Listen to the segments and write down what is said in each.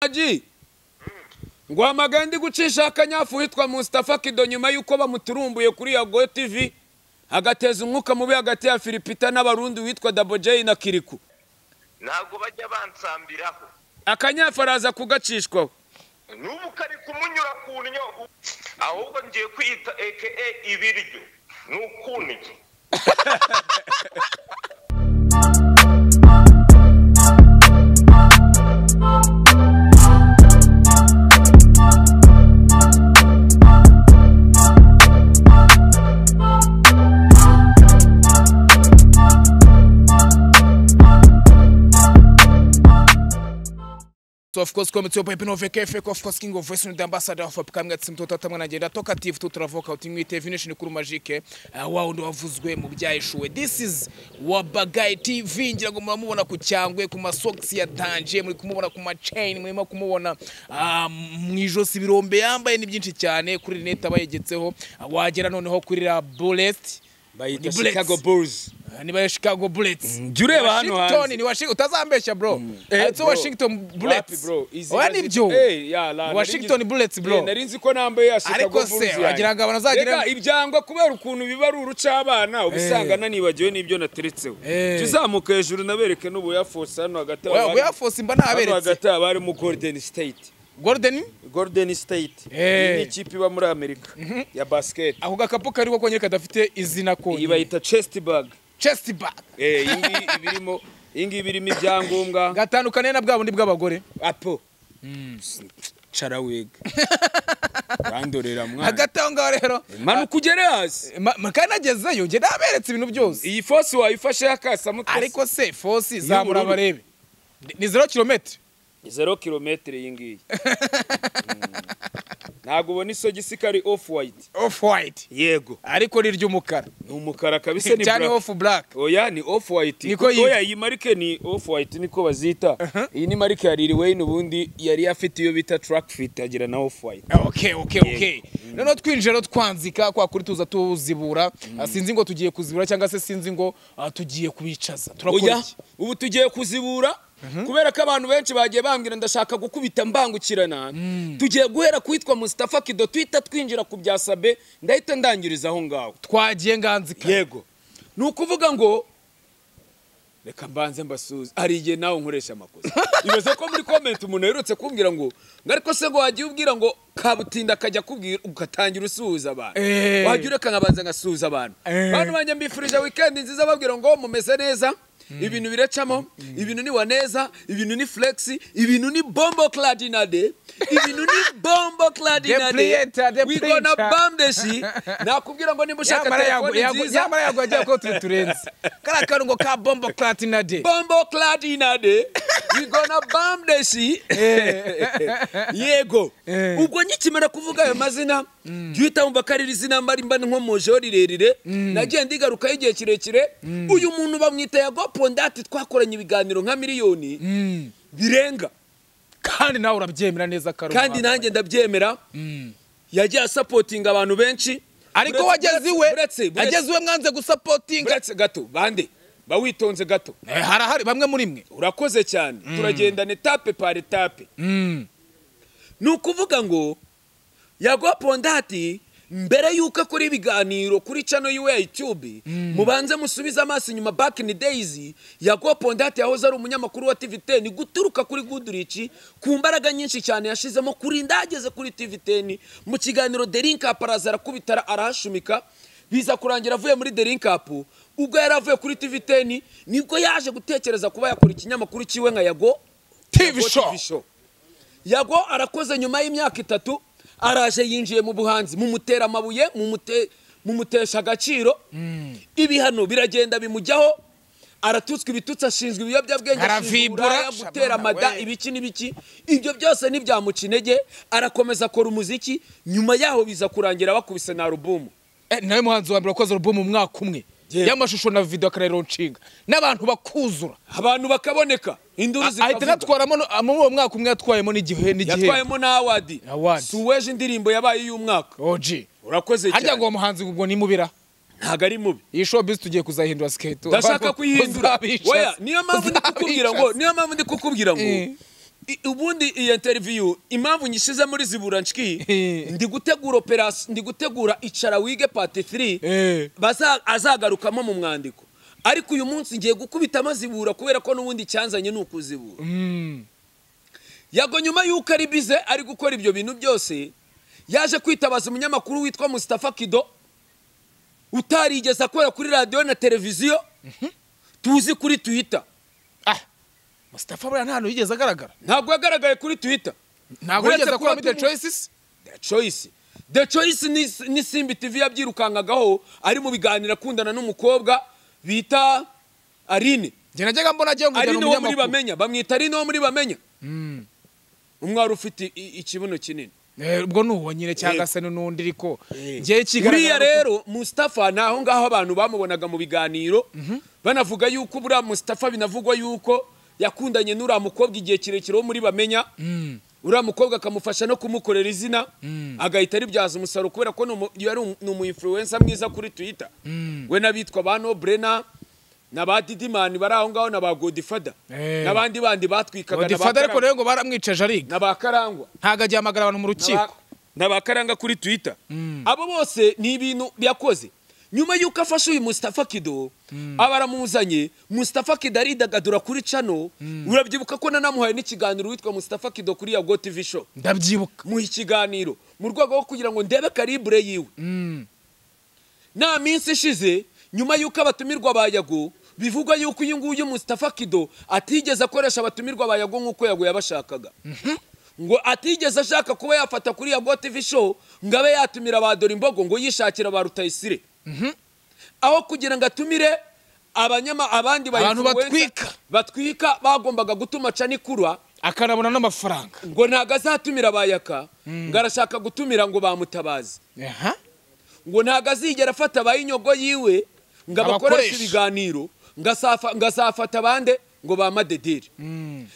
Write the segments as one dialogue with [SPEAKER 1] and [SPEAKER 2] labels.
[SPEAKER 1] Haji guhamagaye ndi gucisha akanyafu witwa Mustafa Kido nyuma y'uko bamuturumbuye kuri ya Go TV agateza umwuka mubi hagati ya Filipita n'abarundi witwa Dabojei na Kiriku
[SPEAKER 2] ntabwo bajya bansambiraho
[SPEAKER 1] akanyafu araza kugacishwaho
[SPEAKER 2] n'ubu kari kumunyura ku nnyo ahubwo ngiye kwita eke ibiryo ni ukuntu
[SPEAKER 3] So of course coming to Pepino VKF, of course King of Western the ambassador of Upcoming at Simto Tatamanagenda talkative to Travoka utimwe television kuri magique uh, wao ndo wavuzwe mu byaheshuwe this is Wabagai TV ngira ngo muramubona ku cyangwe ku masocks yatanje muri kumubona ku machain murimo kumubona uh, mu ijosi birombe yambaye ni byinshi cyane kuri net abayegetseho uh, wagera noneho kuri la bullet
[SPEAKER 1] bayita
[SPEAKER 3] Ni Bullets.
[SPEAKER 1] Chicago Bulls
[SPEAKER 3] Ah, niba ya Chicago Bullets
[SPEAKER 1] jya ureba hano
[SPEAKER 3] Washington
[SPEAKER 1] hanze.
[SPEAKER 3] ni Washington utazambeshya bro
[SPEAKER 1] Eh, bro.
[SPEAKER 3] Handitseho Washington
[SPEAKER 1] Wapi,
[SPEAKER 3] Bullets
[SPEAKER 1] bro? Izi
[SPEAKER 3] oya
[SPEAKER 1] nazi-
[SPEAKER 3] nibyo
[SPEAKER 1] Eh, ya, la-
[SPEAKER 3] Washington
[SPEAKER 1] nari-
[SPEAKER 3] Bullets
[SPEAKER 1] Eh,
[SPEAKER 3] bro
[SPEAKER 1] nari nzi ko nambaye ya Chicago
[SPEAKER 3] Ariko
[SPEAKER 1] Bulls
[SPEAKER 3] se, wagira ngo abanazagira-
[SPEAKER 1] Rega, ibyangwa kubera ukuntu biba ari urucabana ubisanga nanibagiwe n'ibyo nateretseho
[SPEAKER 3] Eh.
[SPEAKER 1] jya uzamuka hejuru nabereke n'ubuyafose hano hagati
[SPEAKER 3] Oya,
[SPEAKER 1] abari-
[SPEAKER 3] oya fosi mba
[SPEAKER 1] hano
[SPEAKER 3] naberetse
[SPEAKER 1] hagati haba harimo Golden State
[SPEAKER 3] Golden
[SPEAKER 1] Golden State
[SPEAKER 3] Eh.
[SPEAKER 1] iyi ni ikipe iba muri Amerika ya basket
[SPEAKER 3] ako gakapu kariho konyine kadafite izina
[SPEAKER 1] iyi
[SPEAKER 3] konyine
[SPEAKER 1] bayita chest bag
[SPEAKER 3] chest bag
[SPEAKER 1] eh iyi ngiyi iba irimo iyi ngiyi iba irimo ibyangombwa
[SPEAKER 3] gatandukaniye na bwa bundi bw'abagore
[SPEAKER 1] apo cara wiga bandorera mwana
[SPEAKER 3] hagati aho ngaho rero
[SPEAKER 1] manuka ugere hasi
[SPEAKER 3] ma- ma- kandi nagezeyo njye naberetse ibintu byose
[SPEAKER 1] iyi fosi wayifashe yakasa mutasi
[SPEAKER 3] ariko se fosi
[SPEAKER 1] Y'ubururu.
[SPEAKER 3] zamura barebe Ni- ni zero kilometero
[SPEAKER 1] zero kilometere iyi ngiyi Mm. ntabwo ubona isogisi ko ari off white
[SPEAKER 3] off white
[SPEAKER 1] yego
[SPEAKER 3] ariko ni iry'umukara
[SPEAKER 1] ni umukara kabisa ni
[SPEAKER 3] cyane
[SPEAKER 1] black
[SPEAKER 3] off black
[SPEAKER 1] oya ni off white
[SPEAKER 3] Niko yitwa.
[SPEAKER 1] oya iyi marike ni off white niko bazita iyi ni marike ya Lil Wayne ubundi yari afite iyo bita track fit agira na off white
[SPEAKER 3] Ah, okay okay okay noneho twinjira rero twanzika kwa kuri tuza tuzibura Ah, sinzi ngo tugiye kuzibura cyangwa se sinzi ngo ah, tugiye kubicaza turakora
[SPEAKER 1] oya
[SPEAKER 3] iki
[SPEAKER 1] ubu tugiye kuzibura kubera ko abantu benshi bagiye bambwira ndashaka gukubita mbangukirana tugiye guhera kwitwa Mustafa Kido twita twinjira ku bya Sabe ndahita ndangiriza aho ngaho
[SPEAKER 3] twagiye nganzika
[SPEAKER 1] yego ni ukuvuga ngo reka mbanze mbasuze hari igihe nawe nkoresha amakosa ibaze ko muri komenti umuntu aherutse kumbwira ngo ngo ariko se ngo wagiye ubwira ngo kabutinda akajya akubwira ugatangira usuhuza abantu
[SPEAKER 3] Eh.
[SPEAKER 1] wajya ureka nkabanza ngasuhuza abantu
[SPEAKER 3] Eh.
[SPEAKER 1] bantu banjye mbifurije wikendi nziza babwira ngo mumeze neza ibintu biracamo ibintu ni waneza ibintu ni flexi ibintu ni bombo cladinade ibintu ni bombo cladinade
[SPEAKER 3] Depliator,
[SPEAKER 1] wigona
[SPEAKER 3] depliator.
[SPEAKER 1] bamdeshi nakubwira ngo niba ushaka
[SPEAKER 3] yamara
[SPEAKER 1] telefone
[SPEAKER 3] yagwa-
[SPEAKER 1] nziza
[SPEAKER 3] yamara yagwa agiye ko turi turenze kariya karungo ka bombo platina de
[SPEAKER 1] bombo cladinade wigona bamdeshi yego
[SPEAKER 3] Eh.
[SPEAKER 1] ubwo nkikimera kuvuga ayo mazina jya uhita wumva ko ari izina mba mba nkomojeho rirerire nagiye ndigarukaho igihe kirekire uyu muntu bamwita yago pondati twakoranye ibiganiro nka miliyoni birenga
[SPEAKER 3] kandi nawe urabyemera neza karungo
[SPEAKER 1] kandi nanjye ndabyemera yagiye asapotinga abantu benshi
[SPEAKER 3] ariko
[SPEAKER 1] Uretse-
[SPEAKER 3] wageze iwe
[SPEAKER 1] uretse- uretse-
[SPEAKER 3] ageze iwe mwanze gusapotinga
[SPEAKER 1] uretse gato bande bawitonze gato
[SPEAKER 3] Eh, harahari bamwe muri mwe
[SPEAKER 1] urakoze cyane turagendana etape par etape ni ukuvuga ngo yaguha pondati mbere y'uko akora ibiganiro kuri cano yiwe ya YouTube mubanze musubize amaso inyuma back in days yaguha pondati yahoze ari umunyamakuru wa TV10 guturuka kuri Goodrich ku mbaraga nyinshi cyane yashizemo kuri ndageze kuri TV10 mu kiganiro The Link Up araza arakubitara arahashumika biza kurangira avuye muri The Link Up ubwo yari avuye kuri TV10 nibwo yaje gutekereza kuba yakora ikinyamakuru cyiwe nka Yago
[SPEAKER 3] TV
[SPEAKER 1] Yago
[SPEAKER 3] show.
[SPEAKER 1] show yago arakoze nyuma y'imyaka itatu araje yinjiye mu buhanzi mumutera amabuye mumute- mumutesha agaciro ibihano biragenda bimujyaho aratutswa ibitutsi ashinzwe ibiyobyabwenge ashinzwe
[SPEAKER 3] Aravibura,
[SPEAKER 1] uburaya gutera
[SPEAKER 3] shabana
[SPEAKER 1] amada
[SPEAKER 3] we.
[SPEAKER 1] ibiki n'ibiki ibyo byose ntibyamuca intege arakomeza akora umuziki nyuma yaho biza kurangira bakubise na alubumu
[SPEAKER 3] Eh, nawe muhanzi wa mbere wakoze alubumu mu mwaka umwe
[SPEAKER 1] Yego.
[SPEAKER 3] y'amashusho na video akarero nshinga n'abantu bakuzura
[SPEAKER 1] abantu bakaboneka induru
[SPEAKER 3] ahita
[SPEAKER 1] zikavuga
[SPEAKER 3] anatwaramo no- muri uwo mwaka umwe yatwayemo n'igihe n'igihe
[SPEAKER 1] yatwayemo na awadi
[SPEAKER 3] Award.
[SPEAKER 1] suweje indirimbo yabaye iy'umwaka
[SPEAKER 3] oji
[SPEAKER 1] urakoze
[SPEAKER 3] harya
[SPEAKER 1] cyane
[SPEAKER 3] ngo uwo muhanzi ubwo nimubira
[SPEAKER 1] ntabwo ari mubi
[SPEAKER 3] iyi showbiz tugiye kuzahindura siketi
[SPEAKER 1] ndashaka kuyihindura
[SPEAKER 3] Uzabica-
[SPEAKER 1] Oya, niyo mpamvu ndi kukubwira ngo
[SPEAKER 3] uzabica-
[SPEAKER 1] niyo mpamvu ndi kukubwira ngo
[SPEAKER 3] Eh.
[SPEAKER 1] I- ubundi iyi interview impamvu nyishize muri zibura nshiki
[SPEAKER 3] Eh.
[SPEAKER 1] ndi gutegura operasi ndi gutegura icara wige part 3
[SPEAKER 3] Eh.
[SPEAKER 1] baza azagarukamo mu mwandiko ariko uyu munsi ngiye gukubitamo zibura kubera ko n'ubundi cyanzanye ni ukuzibura yago nyuma y'uko ari bize ari gukora ibyo bintu byose yaje kwitabaza umunyamakuru witwa Mustafa Kido utarigeze akora kuri radiyo na televiziyo tuzi kuri twitter
[SPEAKER 3] ah musitafa buriya nta hantu yigeze agaragara
[SPEAKER 1] ntabwo yagaragaye kuri twitter
[SPEAKER 3] ntabwo
[SPEAKER 1] Uretse
[SPEAKER 3] yigeze
[SPEAKER 1] kuba
[SPEAKER 3] akuramo the
[SPEAKER 1] tumu-
[SPEAKER 3] choices
[SPEAKER 1] The Choice The Choice ni, ni Simbi TV yabyirukankagaho ari mu biganiro akundana n'umukobwa bita Aline
[SPEAKER 3] njye najyaga mbona agiye ngo
[SPEAKER 1] Aline
[SPEAKER 3] njyana
[SPEAKER 1] wo muri
[SPEAKER 3] umunyamakuru
[SPEAKER 1] bamenya bamwita Aline wo muri bamenya umwari ufite i- ikibuno kinini
[SPEAKER 3] Eh, ubwo ni uwo nyine cyangwa
[SPEAKER 1] Yego.
[SPEAKER 3] se ni n'undi ariko
[SPEAKER 1] buriya
[SPEAKER 3] njyewe kigaragara ko-
[SPEAKER 1] rero Mustafa ni aho ngaho abantu bamubonaga mu biganiro banavuga yuko buriya Mustafa binavugwa yuko yakundanye n'uriya mukobwa igihe kirekire wo muri bamenya uriya mukobwa akamufasha no kumukorera izina agahita aribyaza umusaruro kubera ko ni umu- yari umu- ni umuinfluencer mwiza kuri twitter we n'abitwa ba nobrena na ba didimani bari aho ngaho na ba godifada
[SPEAKER 3] Eh.
[SPEAKER 1] n'abandi bandi batwikaga na ba
[SPEAKER 3] Godfather ariko
[SPEAKER 1] Karangwa-
[SPEAKER 3] rero ngo baramwicaje ariga
[SPEAKER 1] na ba karangwa
[SPEAKER 3] ntabwo agihamagara abantu mu rukiko
[SPEAKER 1] nabakaranga kuri twitter abo bose ni ibintu byakoze nyuma y'uko afashe uyu mustafa kido aba aramuzanye mustafa kido aridagadura kuri cano urabyibuka ko nanamuhaye n'ikiganiro witwa mustafa kido kuri ya go tv show
[SPEAKER 3] ndabyibuka
[SPEAKER 1] muha ikiganiro mu rwego rwo kugira ngo ndebe karibure yiwe nta minsi ishize nyuma y'uko abatumirwa ba yago bivugwa yuko uyu nguyu mustafa kido atigeze akoresha abatumirwa ba yago nk'uko yago yabashakaga ngo atigeze ashaka kuba yafata kuri yago tv show ngo abe yatumira ba dore imbogo ngo yishakira ba rutayisire aho kugira ngo atumire abanyama abandi ba
[SPEAKER 3] Abantu
[SPEAKER 1] influencer
[SPEAKER 3] batwika.
[SPEAKER 1] batwika bagombaga gutuma canikura
[SPEAKER 3] akanabona n'amafaranga
[SPEAKER 1] ngo ntabwo azatumira abayaka ngo arashaka gutumira ngo bamutabaze
[SPEAKER 3] aha
[SPEAKER 1] ngo ntabwo azigera afata abayinyogo yiwe ngo abakoreshe
[SPEAKER 3] Abakoresha.
[SPEAKER 1] ibiganiro ngo asafa- ngo azafata abande ngo bamadederi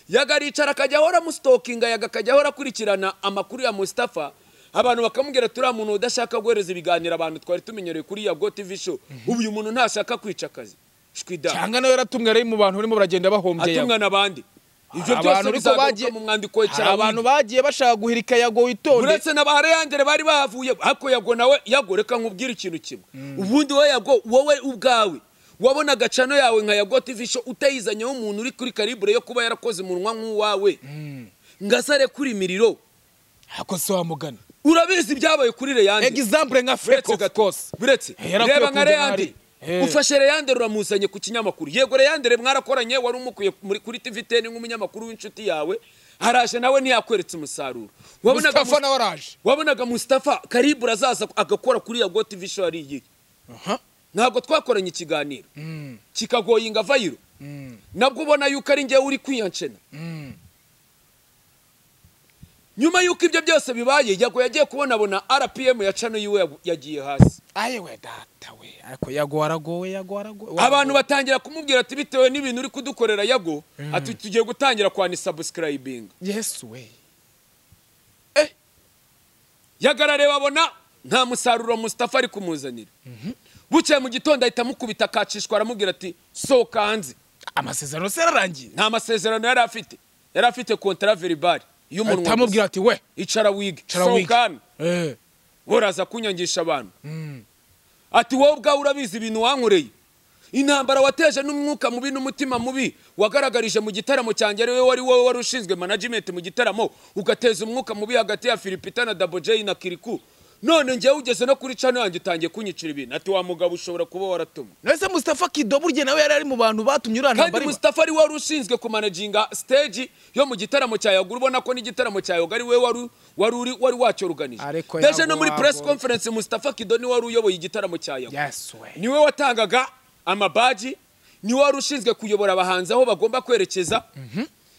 [SPEAKER 1] yaga aricara akajya ahora amusitokinga yaga akajya ahora akurikirana amakuru ya mustafa abantu bakamubwira turiya muntu udashaka guhereza ibiganiro abantu twari tumenyereye kuri ya go tv show ubu uyu muntu ntashaka kwica akazi shwida
[SPEAKER 3] cyangwa nawe yaratumwe ari mu bantu barimo baragenda bahombye yago
[SPEAKER 1] atumwa n'abandi ibyo
[SPEAKER 3] Hari
[SPEAKER 1] byose
[SPEAKER 3] abantu ariko
[SPEAKER 1] bizagaruka
[SPEAKER 3] bagiye-
[SPEAKER 1] mu mwandiko wa
[SPEAKER 3] hari
[SPEAKER 1] Cyarabindi.
[SPEAKER 3] abantu bagiye bashaka guhirika yago witonde
[SPEAKER 1] uretse na ba reyangere bari bahavuye ariko yago nawe yago reka nkubwire ikintu kimwe ubundi wowe yago wowe ubwawe wabonaga cano yawe nka yago tv show utayizanyeho umuntu uri kuri karibure yo kuba yarakoze umunwa nk'uwawe ngasare kuri miriro
[SPEAKER 3] ako si wamugana
[SPEAKER 1] urabizi ibyabaye kuri reyangere
[SPEAKER 3] example nka
[SPEAKER 1] Uretse
[SPEAKER 3] fake of
[SPEAKER 1] gato.
[SPEAKER 3] course
[SPEAKER 1] buretse
[SPEAKER 3] Eh, yarakwiye
[SPEAKER 1] reba nka
[SPEAKER 3] kujya
[SPEAKER 1] reyandere
[SPEAKER 3] ahari. Eh.
[SPEAKER 1] ufashe reyandere uramuzanye ku kinyamakuru yego reyandere mwarakoranye wari umukwiye muri- kuri tv ten nk'umunyamakuru w'inshuti yawe haraje nawe ntiyakweretse umusaruro wabonaga
[SPEAKER 3] Mustafa nawe araje
[SPEAKER 1] wabonaga mustafa karibura azaza agakora kuri ya go tv show ari iyi
[SPEAKER 3] aha
[SPEAKER 1] ntabwo twakoranye ikiganiro kikagoye ingavayiro nabwo ubona yuko ari njyewe uri kwiyancena nyuma y'uko ibyo byose bibaye yago yagiye kubona abona rpm ya cano yiwe yagu- yagiye hasi
[SPEAKER 3] ayewe data we ariko yago aragowe yago aragowe
[SPEAKER 1] abantu batangira kumubwira ati bitewe n'ibintu uri kudukorera yago ati tugiye gutangira kwani sabusikirayibinga
[SPEAKER 3] yesu we
[SPEAKER 1] yagarareba abona nta musaruro mustafa ari kumuzanira bucye mu gitondo ahita amukubita akacishwa aramubwira ati sohoka hanze
[SPEAKER 3] amasezerano se yararangiye
[SPEAKER 1] nta masezerano yari afite yari afite kontara veribari y'umunwa gusa.
[SPEAKER 3] atamubwira ati we
[SPEAKER 1] icara wige
[SPEAKER 3] cara wige.
[SPEAKER 1] sohoka hano
[SPEAKER 3] Eh,
[SPEAKER 1] uraza kunyangisha abantu ati wowe ubwawe urabizi ibintu wankoreye intambara wateje n'umwuka mubi n'umutima mubi wagaragarije mu gitaramo cyanjye ari wowe wari wowe wari ushinzwe management mu gitaramo ugateza umwuka mubi hagati ya filipita na dabojeyi na kiriku none njyewe ugeze no kuri cano yanjye utangiye kunyicira ibintu ati wa mugabo ushobora kuba waratumwe
[SPEAKER 3] nahise mustafa kido burya nawe yari ari mu bantu batumye uriya
[SPEAKER 1] kandi
[SPEAKER 3] ntambara iba
[SPEAKER 1] mustafa ari we wari ushinzwe kumanaginga stage yo mu gitaramo cya yoga ubona ko n'igitaramo cya yoga ari we wari wari uri wari wacyoruganije
[SPEAKER 3] Ariko
[SPEAKER 1] ndetse
[SPEAKER 3] Yago
[SPEAKER 1] no muri
[SPEAKER 3] Wago-
[SPEAKER 1] press conference mustafa kido ni we wari uyoboye igitaramo cya yoga
[SPEAKER 3] yesu we
[SPEAKER 1] niwe watangaga amabaji niwe wari ushinzwe kuyobora abahanzi aho bagomba kwerekeza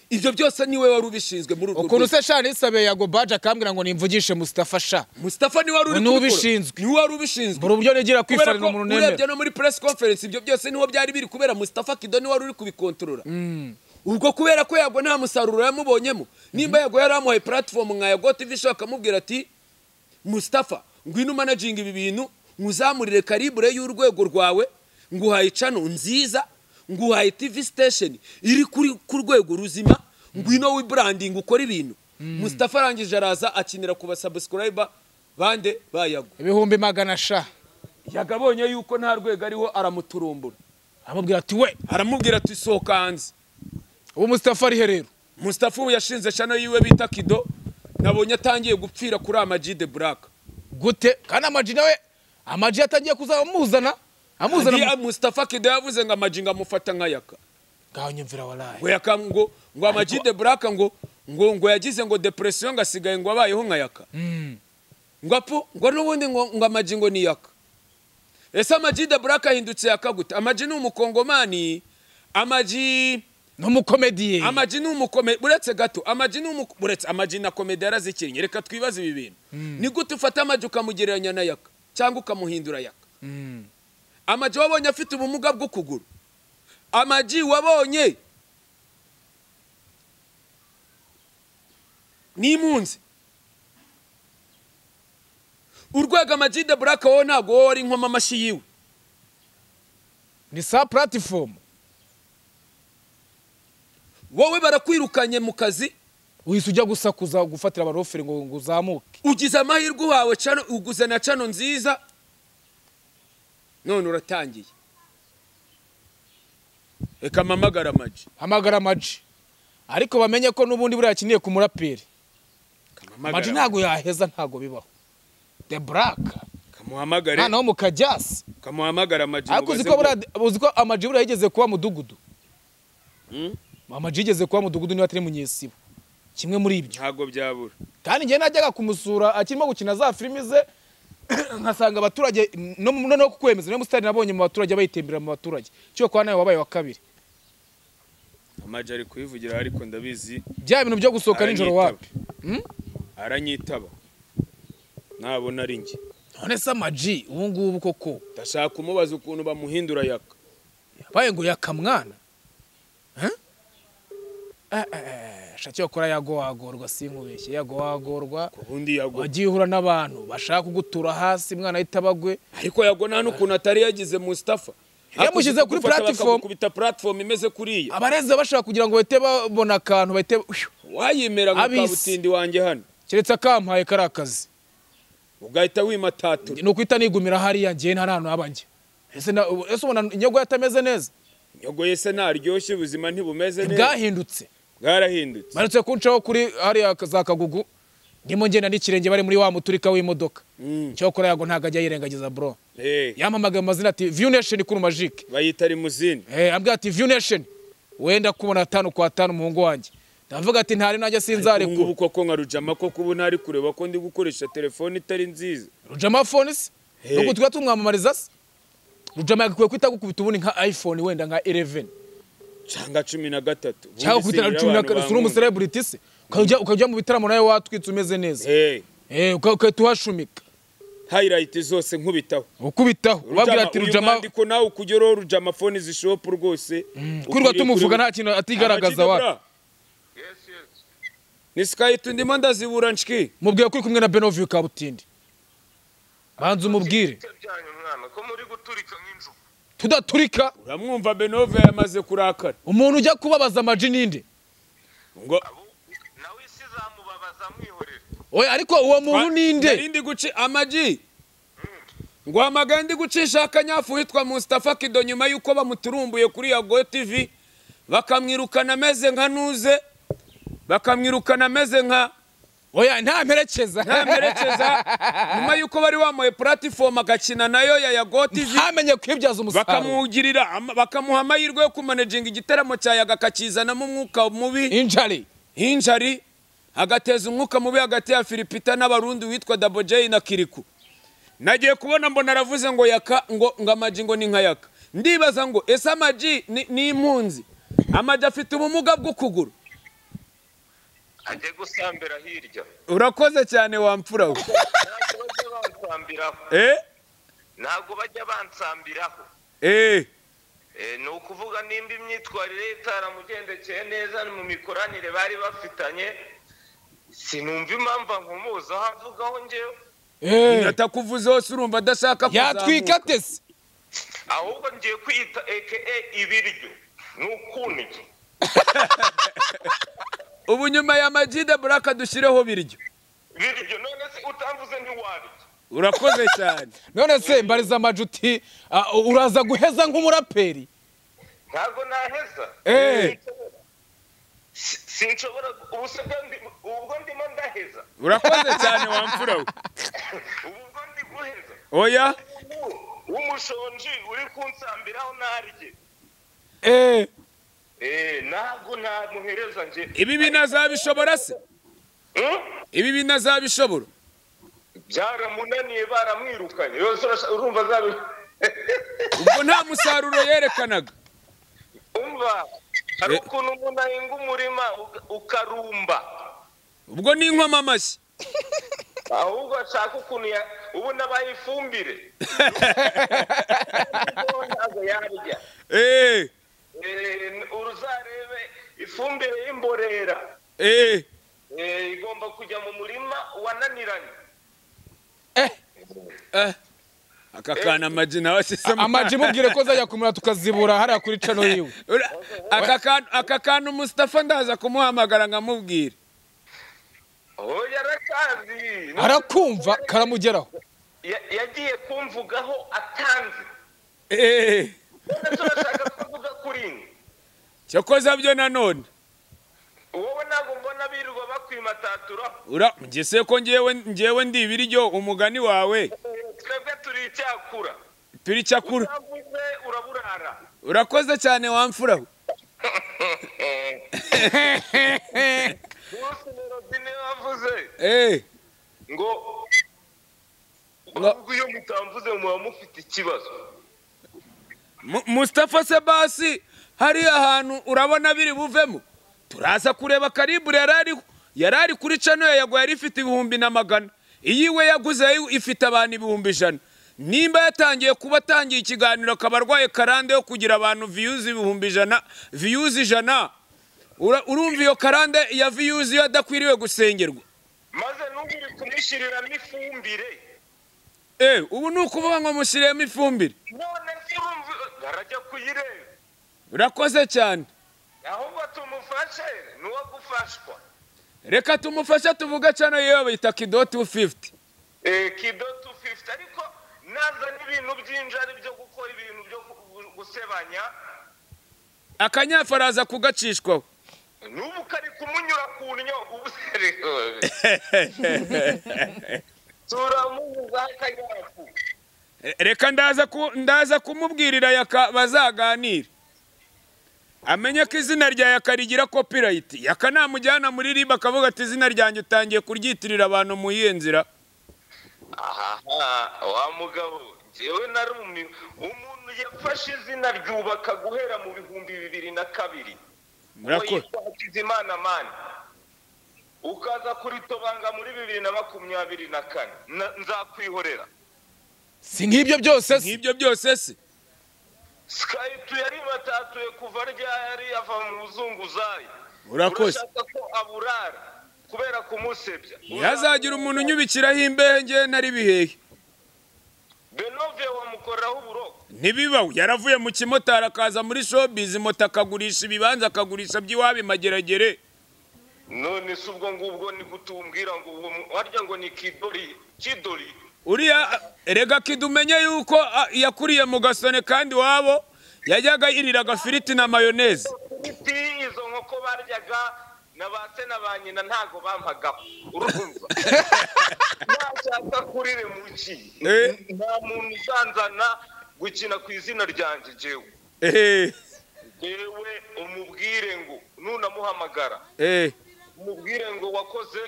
[SPEAKER 1] ibyo byose niwe wari ubishinzwe muri urwo
[SPEAKER 3] ukuntu
[SPEAKER 1] rwego
[SPEAKER 3] se sha nisabe yago baje akambwira ngo nimvugishe mustafa sha
[SPEAKER 1] mustafa niwe wari uri
[SPEAKER 3] Niwe
[SPEAKER 1] kubikora.
[SPEAKER 3] ubishinzwe.
[SPEAKER 1] niwe wari ubishinzwe
[SPEAKER 3] buri uburyo nigira
[SPEAKER 1] kubera
[SPEAKER 3] kwifarira
[SPEAKER 1] ko
[SPEAKER 3] umuntu
[SPEAKER 1] urebye
[SPEAKER 3] nemera
[SPEAKER 1] no muri press conference ibyo byose niho byari biri kubera mustafa kido niwe wari uri kubikontorora ubwo kubera ko yago nta musaruro yamubonyemo nimba yago yari amuhaye platform nka yago tv show akamubwira ati mustafa ngwino umanaginga ibi bintu nguzamurire karibure y'urwego rwawe nguhaye cano nziza nguhaye tv station iri kuri ku rwego ruzima ngwino wiburandingi ukora ibintu musitafa arangije araza akinira ku basabusikorayiba bande bayago
[SPEAKER 3] ibihumbi magana sha
[SPEAKER 1] yagabonye yuko nta rwego ariho aramuturumbura
[SPEAKER 3] amubwira ati we
[SPEAKER 1] aramubwira ati sohoka hanze
[SPEAKER 3] ubu musitafa arihe rero
[SPEAKER 1] musitafa ubu yashinze shano yiwe bita kido nabonye atangiye gupfira kuri amaji de buraka
[SPEAKER 3] gute kandi amaji nawe amaji yatangiye kuza amuzana amuzana
[SPEAKER 1] Ndiya Mustafa Kido yavuze ngo amajinga amufata nk'ayaka
[SPEAKER 3] ngaho nyumvira waraye
[SPEAKER 1] ngo yaka ngo ngo amaji de buraka ngo ngo ngo yagize ngo depression ngo asigaye ngo abayeho nk'ayaka ngo apu ngo n'ubundi ngo ngo amaji ngo ni yaka ese amaji de buraka ahindutse yaka gute amaji ni umukongomani amaji
[SPEAKER 3] n'umukomediye
[SPEAKER 1] amaji ni umukome uretse gato amaji ni umuko uretse amaji na komedi yarazikinnye reka twibaze ibi bintu ni gute ufata amaji ukamugereranya na yaka cyangwa ukamuhindura yaka
[SPEAKER 3] Mm.
[SPEAKER 1] amaji wabonye afite ubumuga bw'ukuguru amaji wabonye n'impunzi urwego amaji de buraka wowe ntabwo wowe wari inkomamashyi amashyi yiwe
[SPEAKER 3] ni sa platifomu
[SPEAKER 1] wowe barakwirukanye mu kazi
[SPEAKER 3] wihise ujya gusakuza gufatira abaroferi ngo ngo uzamuke
[SPEAKER 1] ugize amahirwe uhawe cano uguze na cano nziza none uratangiye reka mpamagara amaji
[SPEAKER 3] hamagara amaji ariko bamenye ko n'ubundi buriya akiniye ku muraperi amaji ntabwo yaheza ntabwo bibaho the black
[SPEAKER 1] kamuhamagare
[SPEAKER 3] noneho mu kajyasi
[SPEAKER 1] kamuhamagara amaji
[SPEAKER 3] ariko uzi ko buriya uzi ko amaji buriya yigeze kuba mudugudu
[SPEAKER 1] Mm.
[SPEAKER 3] amaji yigeze kuba mudugudu niba atari munyesibo kimwe muri ibyo
[SPEAKER 1] ntabwo byabura
[SPEAKER 3] kandi njyewe najyaga kumusura akirimo gukina za filimi ze nkasanga abaturage no mu- noneho kukwemeza niyo musitari nabonye mu baturage bayitembera mu baturage cyo kwa nawe wabaye wa kabiri
[SPEAKER 1] amaji ari kubivugira ariko ndabizi
[SPEAKER 3] bya bintu byo gusohoka nijoro
[SPEAKER 1] Aranyitaba.
[SPEAKER 3] wapi Mm?
[SPEAKER 1] aranyitaba nabona ari njye
[SPEAKER 3] none se amaji ubu ngubu koko
[SPEAKER 1] ndashaka kumubaza ukuntu bamuhindura yaka
[SPEAKER 3] yabaye ngo yakamwana Eh? Eh, eh, eh, sha cyo kora yagowagorwa sinkubeshye yagowagorwa
[SPEAKER 1] ubundi yago
[SPEAKER 3] wagiye uhura n'abantu bashaka kugutura hasi mwana ahita abagwe
[SPEAKER 1] ariko yago nta n'ukuntu atari yagize Mustafa
[SPEAKER 3] Yamushyize
[SPEAKER 1] Hakuze
[SPEAKER 3] kuri
[SPEAKER 1] gufata
[SPEAKER 3] platform.
[SPEAKER 1] bakagukubita platform imeze kuriya
[SPEAKER 3] abarezi bashaka kugira ngo bahite babona akantu bahite Uyu,
[SPEAKER 1] wayimera ngo
[SPEAKER 3] Abisi.
[SPEAKER 1] kabutindi wanjye hano
[SPEAKER 3] keretse akampaye kari akazi
[SPEAKER 1] ugahita wimatatura
[SPEAKER 3] ni ukuhita nigumira hariya ngewe nta n'ahantu haba njye ese na- ubu- ese ubona inyogo yatameze neza
[SPEAKER 1] nyogoye se ntaryoshye ubuzima ntibumeze neza
[SPEAKER 3] bwahindutse
[SPEAKER 1] bwarahindutse
[SPEAKER 3] barutse kuncaho kuri hariya za kagugu ndimo ngenda n'ikirenge bari muri wa muturika w'imodoka
[SPEAKER 1] Mm.
[SPEAKER 3] cyokora yago ntabwo ajya yirengagiza bro
[SPEAKER 1] Eh,
[SPEAKER 3] yampamagaye mu mazina ati view nation kuri majike
[SPEAKER 1] bayita rimuzini
[SPEAKER 3] eh ambwira ati view nation wenda kubona tanu kwa tanu umuhungu wanjye ndavuga ati ntari najya
[SPEAKER 1] ubu ngubu
[SPEAKER 3] sinzarekura
[SPEAKER 1] koko nka rujama koko ubu ntari kureba ko ndi gukoresha telefone itari nziza
[SPEAKER 3] rujama phone se
[SPEAKER 1] Hey.
[SPEAKER 3] nuko tujya tumwamamariza se rujama yagakwiye kwita gukubita ubundi nka iphone wenda nka 11
[SPEAKER 1] cyangwa cumi na gatatu Ubundi
[SPEAKER 3] cyangwa gukubita
[SPEAKER 1] singira
[SPEAKER 3] na cumi na
[SPEAKER 1] abantu
[SPEAKER 3] karindwi uri
[SPEAKER 1] bankunda.
[SPEAKER 3] umucelebrity se ukajya ukajya mu bitaramo nawe watwitse umeze neza
[SPEAKER 1] Eh,
[SPEAKER 3] eh uka- ugahita uhashumika
[SPEAKER 1] highlight zose nkubitaho
[SPEAKER 3] ukubitaho ubabwira ati rujama
[SPEAKER 1] ko nawe ukujya uriho rujama phone zishopu rwose
[SPEAKER 3] kwirirwa tumuvuga nta kintu atigaragaza wa
[SPEAKER 2] Yes, yes.
[SPEAKER 1] ni sikayiti ndimo ndazibura nshiki
[SPEAKER 3] mubwiye ko uri kumwe na Benovio Kabutindi banza umubwire
[SPEAKER 2] Ibice byanyu mwana ko muri guturika nk'injugu
[SPEAKER 3] tudaturika
[SPEAKER 1] uramwumva benove yamaze kurakara
[SPEAKER 3] umuntu ujya kubabaza amaji ninde
[SPEAKER 1] ngo
[SPEAKER 2] Abo- nawe isi izamubabaza mwihorere
[SPEAKER 3] oya ariko uwo muntu
[SPEAKER 1] nari
[SPEAKER 3] ninde
[SPEAKER 1] ndi guci amagi ngo hamagaye ndi gucisha akanyafu witwa Mustafa Kido nyuma y'uko bamuturumbuye kuri ya Go TV bakamwirukana ameze nka nuze bakamwirukana ameze nka
[SPEAKER 3] oya nta mperekeza
[SPEAKER 1] ntamperekeza nyuma y'uko bari bamuhaye platform agakina nayo ya ya Go TV
[SPEAKER 3] ntamenye kwibyaza umusaruro
[SPEAKER 1] bakamugirira ama- bakamuha amahirwe yo kumanejinga igiteramo cya yaga akakizanamo umwuka mubi
[SPEAKER 3] injari
[SPEAKER 1] hinjari agateza umwuka mubi hagati ya filipita n'abarundi witwa dabojeyi na kiriku nagiye kubona mbona aravuze ngo yaka ngo ngo amaji ngo ni nka yaka ndibaza ngo ese amaji ni- ni impunzi amaji afite ubumuga bw'ukuguru
[SPEAKER 2] ajye gusambira hirya
[SPEAKER 1] urakoze cyane wamfura we
[SPEAKER 2] ntabwo bajya bansambiraho
[SPEAKER 1] eh
[SPEAKER 2] ntabwo bajya bansambiraho
[SPEAKER 1] eh
[SPEAKER 2] Eh, ni ukuvuga nimba imyitwarire ye itaramugendekeye neza mu mikoranire bari bafitanye sinumva impamvu nkumuzaho avugaho njyewe
[SPEAKER 1] atakuvuze hose urumva adashaka kuzamuka.
[SPEAKER 3] yatwika atese
[SPEAKER 2] ahubwo ngiye kwiyita eke ibiryo ni ukuntu iki
[SPEAKER 1] ubu nyuma ya magide buraka dushyireho biryo
[SPEAKER 2] biryo none se utamvuze ntiwabirya
[SPEAKER 1] urakoze cyane
[SPEAKER 3] none se mbariza amajuti ah, uraza guheza nk'umuraperi
[SPEAKER 2] ntabwo naheza
[SPEAKER 3] Eh.
[SPEAKER 2] Sinshobora. Si- sinshobora ubu se bwo ndi- ubwo ndimo ndaheza
[SPEAKER 1] urakoze cyane wamfura we
[SPEAKER 2] ubu ubwo ndi guheza
[SPEAKER 1] oya
[SPEAKER 2] Ubu w'umushonji uri kunsambiraho narye
[SPEAKER 3] Eh,
[SPEAKER 2] Eh, ntabwo namuhereza njye
[SPEAKER 1] ibi binazabishobora se
[SPEAKER 2] Hmm?
[SPEAKER 1] ibi binazabishobora
[SPEAKER 2] byaramunaniye baramwirukanye yose urasha- urumva azabi
[SPEAKER 1] ubwo nta musaruro yerekanaga
[SPEAKER 2] umva hari
[SPEAKER 1] Eh.
[SPEAKER 2] ukuntu umuntu ahinga umurima uka- ukarumba
[SPEAKER 1] ubwo ni inkomamashyi amashyi
[SPEAKER 2] ahubwo ashaka ukuntu ya- ubu nabaye ifumbire ntabwo yarya
[SPEAKER 1] eee
[SPEAKER 2] Eh, uruzarebe ifumbire y'imborera
[SPEAKER 1] eee
[SPEAKER 2] Eh, igomba kujya mu murima wananiranye
[SPEAKER 3] eh,
[SPEAKER 1] aka kana amagi nawe ashyizemo
[SPEAKER 3] amaji mubwire ko zajya kumura tukazibura hariya kuri cano yiwe
[SPEAKER 1] Ura- aka kantu aka kantu Mustafa ndaza kumuhamagara nkamubwira
[SPEAKER 2] oh yarakazi
[SPEAKER 3] arakumva karamugeraho
[SPEAKER 2] Ya- yagiye kumvugaho atanze
[SPEAKER 1] eee
[SPEAKER 2] none se urashaka kuvuga kuri njye
[SPEAKER 1] cyokoza byo nanone
[SPEAKER 2] wowe ntabwo mbona birirwa bakwimataturaho
[SPEAKER 1] ura ngese ko ngewe ngewe ndi ibiryo umugani wawe
[SPEAKER 2] twebwe turi icyakura
[SPEAKER 1] turi icyakura
[SPEAKER 2] utavuze uraburara
[SPEAKER 1] urakoze cyane wamfura we
[SPEAKER 2] gusa melodi niyo wavuze
[SPEAKER 1] eee
[SPEAKER 2] ngo
[SPEAKER 1] Ngo-
[SPEAKER 2] ahubwo iyo mutamvuze muba mufite ikibazo
[SPEAKER 1] Mu- Mustafa Sebasi hariya hantu urabona biri buvemo turaza kureba karibu yari ariho yari ari kuri cano ye yagwa yari ifite ibihumbi na magana iyiwe yaguze yo ifite abantu ibihumbi ijana nimba yatangiye kuba atangiye ikiganiro akaba arwaye karande yo kugira abantu viyuzi ibihumbi ijana viyuzi ijana Ura- urumva iyo karande ya viyuzi yo adakwiriwe gusengerwa
[SPEAKER 2] maze n'ubu uri kumushyiriramo ifumbire
[SPEAKER 1] Eh, ubu ni ukuvuga ngo mushyiremo ifumbire
[SPEAKER 2] none se urumva arajya kuyireba
[SPEAKER 1] urakoze cyane
[SPEAKER 2] ahubwo tumufashe ni uwo gufashwa
[SPEAKER 1] reka tumufashe tuvuge cano yewe bayita kido 250
[SPEAKER 2] Eh, kido 250 ariko nazana ibintu by'injari byo gukora ibintu byo gu- gu- gusebanya
[SPEAKER 1] akanyafaraza kugacishwaho
[SPEAKER 2] n'ubu kari kumunyura ku nnyo ubu turamubuzaho akanyafu
[SPEAKER 1] reka ndaza ku- ndaza kumubwirira yaka bazaganire amenye ko izina rya yaka rigira copyright yaka namujyana muri riba akavuga ati izina ryanjye utangiye kuryitirira abantu mu yihe nzira
[SPEAKER 2] aha wa mugabo njyewe narumi umuntu yafashe izina ryubaka guhera mu bihumbi bibiri na kabiri
[SPEAKER 1] murakoze
[SPEAKER 2] hakizimana mani ukaza kuritobanga muri bibiri na makumyabiri na kane Na- nzakwihorera
[SPEAKER 3] si nk'ibyo byose se
[SPEAKER 1] nk'ibyo byose se
[SPEAKER 2] skype yari matatuye kuva ryari ava mu buzunguzayi
[SPEAKER 1] Urakoze.
[SPEAKER 2] urashaka ko aburara kubera kumusebya
[SPEAKER 1] ntihazagira umuntu unyubikiraho imbehe ngewe ntari bihehe
[SPEAKER 2] benove wamukoreraho uburoko
[SPEAKER 1] ntibibaho yaravuye mu kimotari akaza muri showbiz moto akagurisha ibibanza akagurisha by'iwabo mageragere
[SPEAKER 2] none si ubwo ngubwo ni kutumbwira ngo uwo mu- warya ngo ni kidori kidori
[SPEAKER 1] uriya rega kidi umenye yuko a, yakuriye mu gasone kandi iwabo yajyaga yirira agafiriti na mayoneze
[SPEAKER 2] ibiti izo nkoko baryaga na ba se na ba nyina ntago bampagaho urumva nashaka kuriremuki
[SPEAKER 1] Eh.
[SPEAKER 2] nta muntu uzanzana gukina ku izina ryanjye jewe
[SPEAKER 1] ehe
[SPEAKER 2] yewe umubwire ngo nunamuhamagara
[SPEAKER 1] ehe
[SPEAKER 2] umubwire ngo wakoze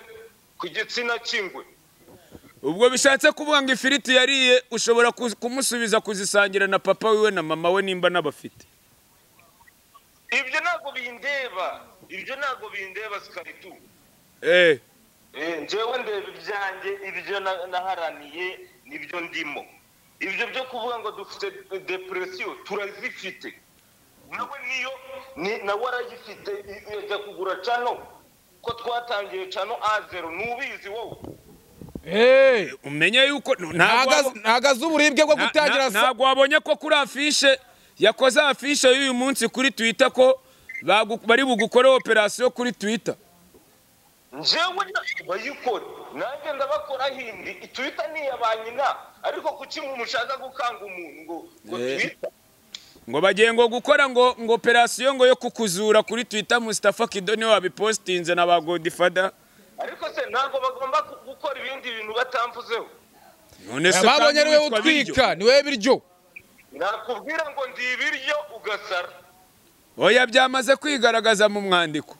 [SPEAKER 2] ku gitsina cy'ingwe
[SPEAKER 1] ubwo bishatse kuvuga ngo ifiriti yariye ushobora kuz- kumusubiza kuzisangira na papa wiwe na mama we nimba n'abafite
[SPEAKER 2] ibyo ntabwo bindeba ibyo ntabwo bindeba sikaritu
[SPEAKER 1] ehe
[SPEAKER 2] Eh, njyewe ndeba ibyanjye ibyo na- naharaniye nibyo ndimo ibyo byo kuvuga ngo dufite depresiyo turazifite nawe niyo ni- nawe arayifite i- yajya kugura cano ko twatangiye cano a zero ntubizi wowe
[SPEAKER 3] Eh,
[SPEAKER 1] umenye yuko no- ntabwo
[SPEAKER 3] ntago
[SPEAKER 1] wabo-
[SPEAKER 3] ntago azi uburibwe bwo
[SPEAKER 1] na-
[SPEAKER 3] gutangira
[SPEAKER 1] na-
[SPEAKER 3] sa
[SPEAKER 1] ntabwo wabonye ko kuri afishe yakoze afishe y'uyu munsi kuri twita ko bagu- bari bugukoreho operasiyo kuri twita
[SPEAKER 2] njyewe bayikora nanjye ndabakora hindi itwita ni iya ba nyina ariko kuki mushaka gukanga umuntu ngo ngo
[SPEAKER 1] Eh.
[SPEAKER 2] twita
[SPEAKER 1] ngo bagiye ngo gukora ngo ngo operasiyo ngo yo kukuzura kuri twita musitafa kido niwe wabipositinze na ba godifada
[SPEAKER 2] ariko se ntabwo bagomba ku- gukora ibindi bintu batamvuzeho
[SPEAKER 1] none se
[SPEAKER 3] babonye
[SPEAKER 1] kandi
[SPEAKER 3] ari wowe
[SPEAKER 1] witwa biryo?
[SPEAKER 3] utwika ni wowe biryo
[SPEAKER 2] nakubwira ngo ndi ibiryo ugasara
[SPEAKER 1] oya byamaze kwigaragaza mu mwandiko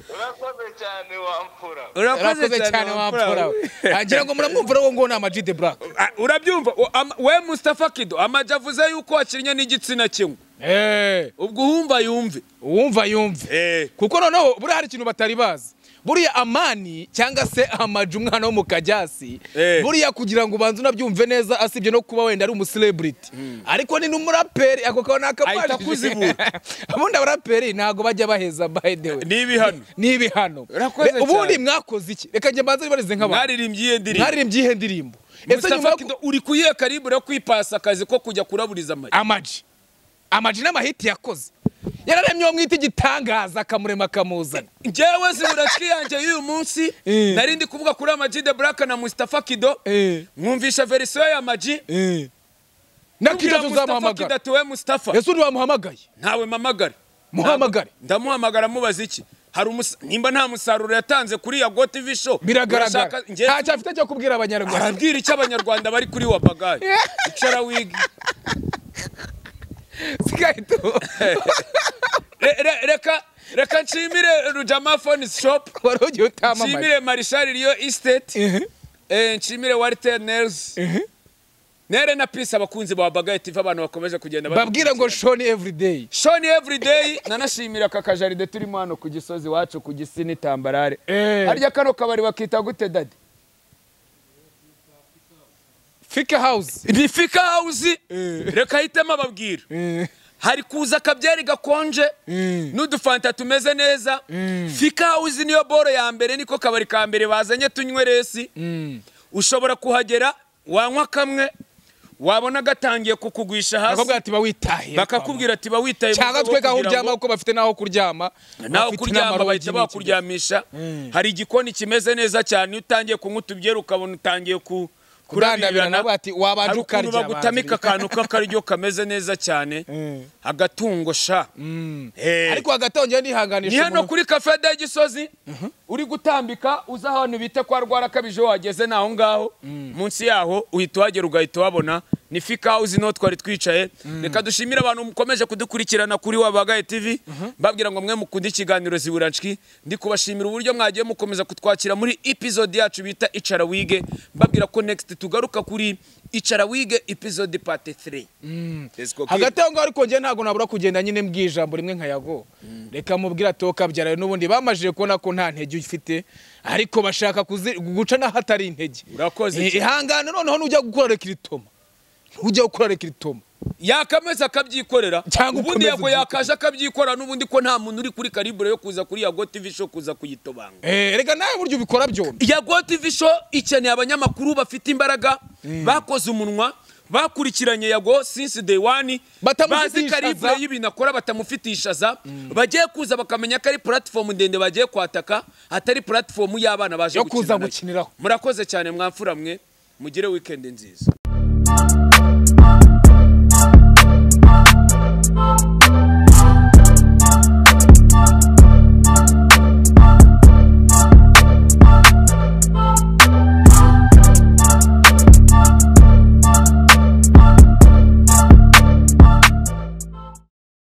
[SPEAKER 2] urakoze cyane wamfura
[SPEAKER 3] yarakoze cyane wapfura we ngira ngo muramwumva rero ngo ni amajide buraka
[SPEAKER 1] Ah, urabyumva O- ama- we mustafa kido amajya avuze yuko wakinnye n'igitsina kimwe ubwo uhumva yumve
[SPEAKER 3] uwumva yumve kuko noneho buriya hari ikintu batari bazi buriya amani cyangwa se amaju umwana wo mu kajyasi
[SPEAKER 1] Eh.
[SPEAKER 3] buriya kugira ngo ubanze unabyumve neza asibye no kuba wenda ari umuselebiriti ariko ni n'umuraperi ako kantu
[SPEAKER 1] Ahita akuzibura.
[SPEAKER 3] ubundi abaraperi ntabwo bajya baheza by the way
[SPEAKER 1] ni ibihano
[SPEAKER 3] ni ibihano
[SPEAKER 1] Urakoze
[SPEAKER 3] Re- ubundi
[SPEAKER 1] cyane.
[SPEAKER 3] mwakoze iki reka njye mbanze ribarize nk'abantu
[SPEAKER 1] mwaririmbye iyo ndirimbo
[SPEAKER 3] mwaririmbye iyihe ndirimbo ese nyuma
[SPEAKER 1] mustafa
[SPEAKER 3] yo
[SPEAKER 1] kido uri kuyihe karibu yo kwipasa akazi ko kujya kuraburiza amajya
[SPEAKER 3] amaji amaji n'amahiti yakoze yararemye uwo mwita igitangaza akamurema akamuzana
[SPEAKER 1] njyewe zibura yanjye y'uyu munsi
[SPEAKER 3] Eh.
[SPEAKER 1] nari ndi kuvuga kuri amaji de buraka na mustafa kido
[SPEAKER 3] Eh.
[SPEAKER 1] mwumvisha verisiyo ya maji
[SPEAKER 3] na
[SPEAKER 1] Mbwira
[SPEAKER 3] kidazo
[SPEAKER 1] Mustafa
[SPEAKER 3] uzamuhamagara
[SPEAKER 1] kidatuwe mustafa
[SPEAKER 3] ese undi wamuhamagaye
[SPEAKER 1] ntawe mpamagare
[SPEAKER 3] Muhamagare.
[SPEAKER 1] ndamuhamagara mubaza iki hari umusa- nimba nta musaruro yatanze kuri ya go tv show
[SPEAKER 3] biragaragara
[SPEAKER 1] urashaka- njye-
[SPEAKER 3] ntacyo afite cyo kubwira abanyarwanda
[SPEAKER 1] arabwira icyo abanyarwanda bari kuri wa bagayi icara wigi
[SPEAKER 3] sigaye tu
[SPEAKER 1] Re- re- reka reka nshimire rujama phone shop
[SPEAKER 3] wari ugiye utamamaye
[SPEAKER 1] nshimire marishari riyo estate
[SPEAKER 3] Mhm.
[SPEAKER 1] Eh, nshimire warite nels
[SPEAKER 3] Mhm.
[SPEAKER 1] nere na pisi abakunzi ba bagayi tv abantu bakomeje kugenda
[SPEAKER 3] babwira ngo
[SPEAKER 1] badukurikirana.
[SPEAKER 3] shoni everyday
[SPEAKER 1] shoni everyday nanashimira aka kajaride turimo hano ku gisozi wacu ku gisi n'itambarare
[SPEAKER 3] Eh.
[SPEAKER 1] harya kano kabari bakita gute dadi
[SPEAKER 3] fika house
[SPEAKER 1] ni fika hawuzi
[SPEAKER 3] Eh.
[SPEAKER 1] reka hitemo ababwira hari kuza akabyari gakonje
[SPEAKER 3] Mm.
[SPEAKER 1] n'udufanta tumeze neza fika hawuzi niyo boro ya mbere niko kabari ka mbere bazanye tunywe resi ushobora kuhagera wanywa kamwe wabona gatangiye kukugwisha hasi
[SPEAKER 3] bakakubwira ati bawitahiye
[SPEAKER 1] bakakubwira ati ba witaye
[SPEAKER 3] cyangwa
[SPEAKER 1] mu rwego
[SPEAKER 3] twe aho
[SPEAKER 1] kugira
[SPEAKER 3] uryama
[SPEAKER 1] ngo-
[SPEAKER 3] kuko bafite n'aho kuryama
[SPEAKER 1] naho
[SPEAKER 3] bafite
[SPEAKER 1] kuryama
[SPEAKER 3] n'amarogi
[SPEAKER 1] bahita
[SPEAKER 3] n'iki
[SPEAKER 1] bakuryamisha hari igikoni kimeze neza cyane iyo utangiye kunywa utubyere ukabona utangiye ku
[SPEAKER 3] Kurandabirana,
[SPEAKER 1] kurabirana,
[SPEAKER 3] bati, wabanje
[SPEAKER 1] hari
[SPEAKER 3] ukarya,
[SPEAKER 1] ukuntu bagutamika
[SPEAKER 3] banza.
[SPEAKER 1] akantu k'akaryo kameze neza cyane
[SPEAKER 3] Mm.
[SPEAKER 1] agatungo sha Eh.
[SPEAKER 3] ariko hagati aho njyewe
[SPEAKER 1] ni
[SPEAKER 3] nihanganisha
[SPEAKER 1] hano
[SPEAKER 3] umuntu-
[SPEAKER 1] kuri cafe de gisozi uri gutambika uza ahantu bita kwa rwarakabije wageze naho ngaho munsi yaho uhita uhagera ugahita uhabona ni fika hawuzi niho twari twicaye reka dushimire abantu mukomeje kudukurikirana kuri wabagaye tv mbabwira ngo mwe mukunda ikiganiro ziburanshwi ndi kubashimira uburyo mwagiye mukomeza kutwakira muri episode yacu bita icara wige mbabwira ko next tugaruka kuri icara wige episode part 3 Let's go, kid.
[SPEAKER 3] hagati aho ngaho ariko njye ntabwo nabura kugenda nyine mbwijambo rimwe nka yago reka mubwira toka byarawe n'ubundi bamajije kubona ko nta ntege ufite ariko bashaka kuzi- guca n'aho atari intege
[SPEAKER 1] Urakoze
[SPEAKER 3] Eh,
[SPEAKER 1] cyane.
[SPEAKER 3] ihangane noneho nujya gukora rekiritoma ntujya gukora rekiritoma
[SPEAKER 1] yakameza akabyikorera
[SPEAKER 3] Cyangwa
[SPEAKER 1] ubundi
[SPEAKER 3] ukomeze
[SPEAKER 1] yago
[SPEAKER 3] ubyikore.
[SPEAKER 1] yakaje akabyikorera n'ubundi ko nta muntu uri kuri karibure yo kuza kuri yago tv show kuza kuyitobanga
[SPEAKER 3] Eh, reka nawe buryo ubikora byombi
[SPEAKER 1] yago tv show ikeneye abanyamakuru bafite imbaraga bakoze umunwa bakurikiranye yago since day one bazi
[SPEAKER 3] Batamufitishaza.
[SPEAKER 1] karibure y'ibintu akora batamufitishaza bagiye kuza bakamenya ko ari platform ndende bagiye kwataka atari platform y'abana baje
[SPEAKER 3] Yo
[SPEAKER 1] gukina
[SPEAKER 3] kuza
[SPEAKER 1] nayo.
[SPEAKER 3] gukiniraho.
[SPEAKER 1] murakoze cyane mwamfura mwe mugire weekend nziza